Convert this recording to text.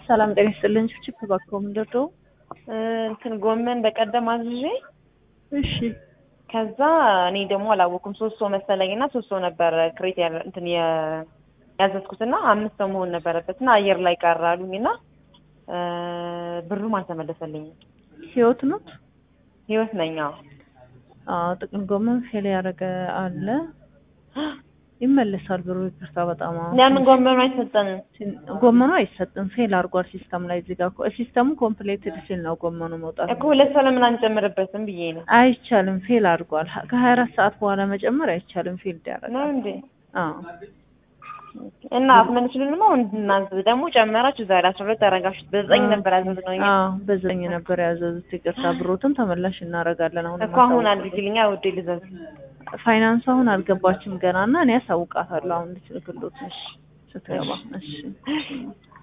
ሰላም ጤና ይስጥልኝ። ችፕ እባክዎ ምንድን ነው? እንትን ጎመን በቀደም አዝዤ እሺ ከዛ እኔ ደግሞ አላወኩም ሶስት ሰው መሰለኝ እና ሶስት ሰው ነበር ክሬት ያለ እንትን የ- ያዘዝኩት እና አምስት ሰው መሆን ነበረበት እና አየር ላይ ቀረ አሉኝ እና ብሩም አልተመለሰልኝም። ህይወት ነው? ህይወት ነኝ። አዎ አዎ ጥቅል ጎመን ፌል ያደረገ አለ ይመለሳል ብሩ። ይቅርታ በጣም አዎ። ለምን ጎመኑ አይሰጠንም? ጎመኑ አይሰጥም ፌል አድርጓል ሲስተም ላይ እዚህ ጋር እኮ ሲስተሙ ኮምፕሌትድ ሲል ነው ጎመኑ መውጣት እኮ ሁለት ሰው ለምን አንጨምርበትም ብዬ ነው። አይቻልም። ፌል አድርጓል። ከሀያ አራት ሰዓት በኋላ መጨመር አይቻልም። ፌል ነው ያደርጋል። እንዴ? አዎ እና አትመልሱልንም? አሁን እንድናዝ ደግሞ ጨመራችሁ ዛሬ አስራ ሁለት አረጋችሁት። በዘጠኝ ነበር ያዘዝነው እኛ አዎ በዘጠኝ ነበር ያዘዙት። ይቅርታ ብሮትም ተመላሽ እናደርጋለን። አሁን እኮ አሁን አድርጊልኛ ውዴ ልዘዝ። ፋይናንስ አሁን አልገባችም ገና እና እኔ ያሳውቃታለሁ አሁን ልትልክሎት እሺ ስትገባ እሺ